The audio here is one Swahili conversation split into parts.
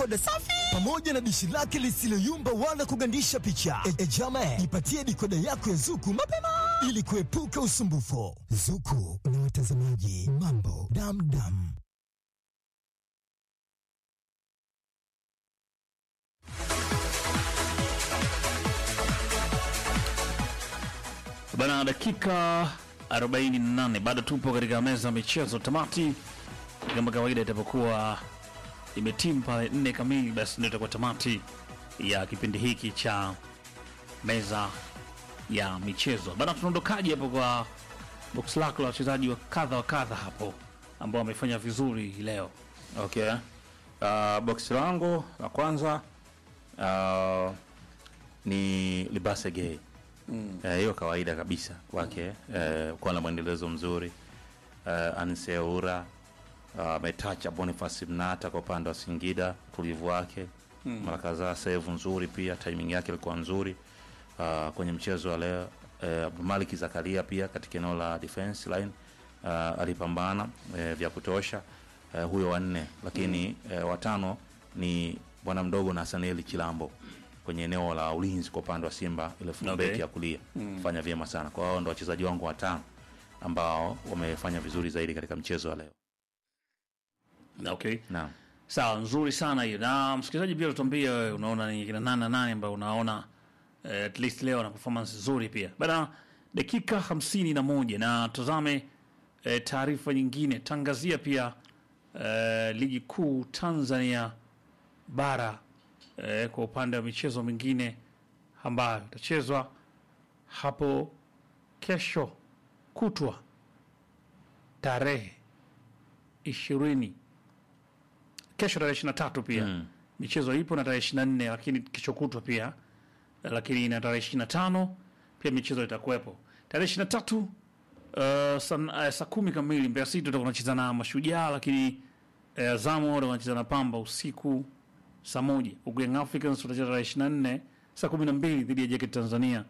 dikoda safi pamoja na dishi lake lisiloyumba wala kugandisha picha. E, e jame, ipatie dikoda yako ya Zuku mapema ili kuepuka usumbufu. Zuku na watazamaji mambo damdam. Bana, dakika 48 bado tupo katika meza ya michezo. Tamati kama kawaida itapokuwa imetimu pale nne kamili, basi ndio itakuwa tamati ya kipindi hiki cha meza ya michezo. Bana, tunaondokaje hapo kwa box lako la wachezaji wa kadha wa kadha hapo ambao wamefanya vizuri hii leo? Okay. Uh, boksi langu la kwanza uh, ni Libase Gay. Eh, hiyo kawaida kabisa kwake eh, kuwa na mwendelezo mzuri eh, Anseura ametacha Boniface Mnata kwa upande wa Singida, utulivu wake mara kadhaa, save nzuri pia, timing yake ilikuwa nzuri uh, kwenye mchezo wa leo. Eh, Abdulmalik Zakaria pia katika eneo la defense line uh, alipambana eh, vya kutosha eh, huyo wanne, lakini eh, watano ni bwana mdogo na Hasanieli Chilambo kwenye eneo la ulinzi kwa upande wa Simba, ile fullback Okay. ya kulia fanya vyema sana. Kwa hao ndo wachezaji wangu watano ambao wamefanya vizuri zaidi katika mchezo wa leo. Okay. Naam. Sawa, nzuri sana hiyo. Na msikilizaji pia tuambie wewe unaona ni kina nane na nane ambao unaona eh, at least leo na performance nzuri pia. Bana, dakika hamsini na moja na tuzame eh, taarifa nyingine. Tangazia pia eh, ligi kuu Tanzania bara eh, kwa upande wa michezo mingine ambayo itachezwa hapo kesho kutwa tarehe ishirini kesho tarehe ishirini na tatu pia Mm. michezo ipo na tarehe ishirini na nne lakini kesho kutwa pia lakini na tarehe ishirini na tano pia michezo itakuwepo tarehe ishirini na tatu uh, saa uh, saa kumi kamili Mbeya City utakuwa unacheza na Mashujaa, lakini uh, Azamu watakuwa wanacheza na Pamba usiku saa moja huku Young Africans watacheza tarehe ishirini na nne saa kumi na mbili dhidi ya JKT Tanzania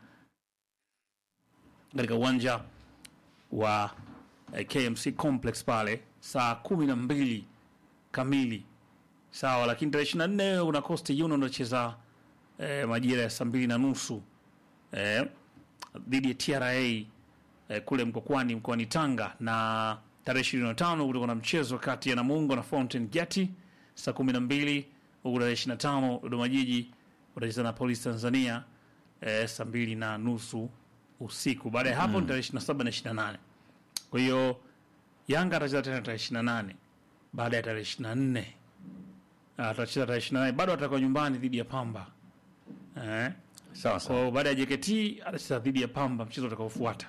katika uwanja wa eh, KMC Complex pale saa kumi na mbili kamili sawa, lakini tarehe ishirini na nne una Coast Union unacheza eh, majira ya saa mbili na nusu eh, dhidi ya TRA eh, kule Mkokwani mkoani Tanga, na tarehe ishirini na tano kutakuwa na mchezo kati ya Namungo na Fountain Gate saa kumi na mbili huku tarehe ishirini na tano Dodoma Jiji watacheza na Polisi Tanzania eh, saa mbili na nusu usiku. Baada ya hapo ni tarehe ishirini na saba na ishirini na nane kwa hiyo Yanga atacheza tena tarehe ishirini na nane baada ya tarehe ishirini na nne atacheza tarehe ishirini na nane bado atakuwa nyumbani dhidi ya Pamba eh? Sawa Kwa sawa. hiyo baada ya JKT atacheza dhidi ya Pamba mchezo utakaofuata.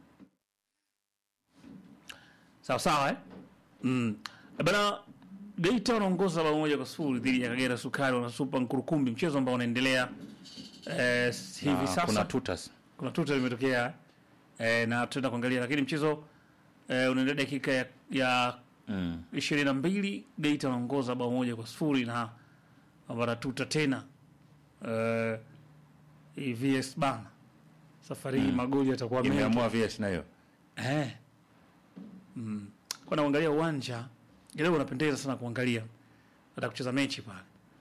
Sawa sawa eh? Mm. Bana Geita wanaongoza bao moja kwa sifuri dhidi ya Kagera Sukari wana Super Nkurukumbi, mchezo ambao unaendelea eh, hivi Na sasa. kuna tutas. kuna tuta limetokea eh, na tutaenda kuangalia, lakini mchezo eh, unaendelea dakika ya, ya Mm. ishirini na mbili Geita wanaongoza bao moja kwa sifuri na wanatuta tena eh, hii VS bana safari hii magoli yatakuwa mengi Imeamua VS na hiyo. eh. mm. kwa naangalia uwanja leo unapendeza sana kuangalia hata kucheza mechi pale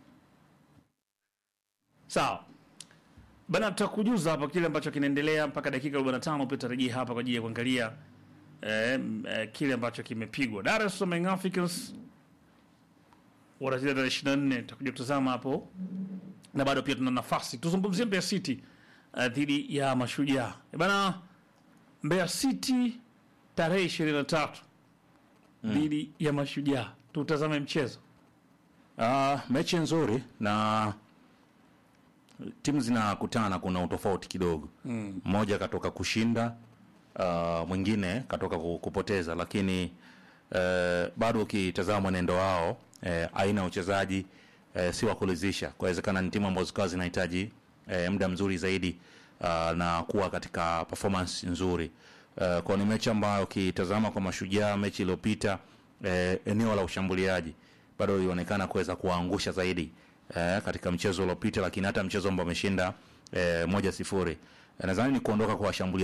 sawa bana tutakujuza hapa kile ambacho kinaendelea mpaka dakika 45 pia tutarejea hapa kwa ajili ya kuangalia eh, m- eh, kile ambacho kimepigwa Dar es Salaam Young Africans wanacheza tarehe 24 tutakuja kutazama hapo na bado pia tuna nafasi tuzungumzie Mbeya City uh, dhidi ya Mashujaa Eh, bana Mbeya City tarehe 23 dhidi ya Mashujaa tutazame mchezo Ah, mechi nzuri na timu zinakutana, kuna utofauti kidogo. Mmoja katoka kushinda, ah, mwingine katoka ku- kupoteza, lakini eh, bado ukitazama mwenendo wao eh, aina ya uchezaji eh, si wa kulizisha. Kwawezekana ni timu ambazo zikawa zinahitaji eh, muda mzuri zaidi ah, na kuwa katika performance nzuri. Uh, kwa ni mechi ambayo ukitazama kwa Mashujaa mechi iliyopita eh, eneo la ushambuliaji bado ilionekana kuweza kuwaangusha zaidi eh, katika mchezo uliopita, lakini hata mchezo ambao wameshinda eh, moja sifuri. Eh, nadhani ni kuondoka kwa washambuliaji